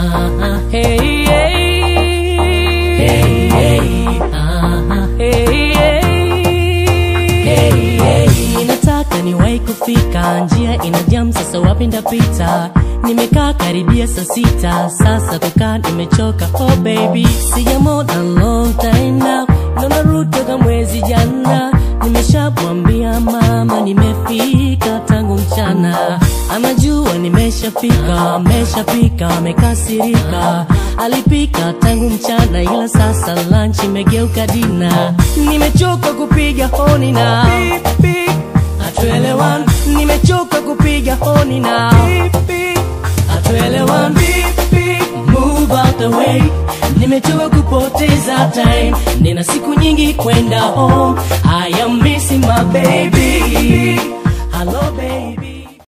ah, hey, hey. Hey, hey, ah, hey, hey. Hey, hey. Nataka niwahi kufika, njia ina jam, sasa wapi ndapita? Nimekaa karibia saa sita, sasa kukaa nimechoka. Oh baby, sijamona long time now, naona route toka mwezi jana. Nimeshamwambia mama nimefika tangu mchana, anajua nimeshafika, ameshapika, amekasirika. Alipika tangu mchana, ila sasa lunch imegeuka dina. Nimechoka kupiga honi na hatuelewani, nimechoka kupiga honi na hatuelewani. Move out the way, nimechoka kupoteza time, nina siku nyingi kwenda home. I am missing my baby. Hello baby.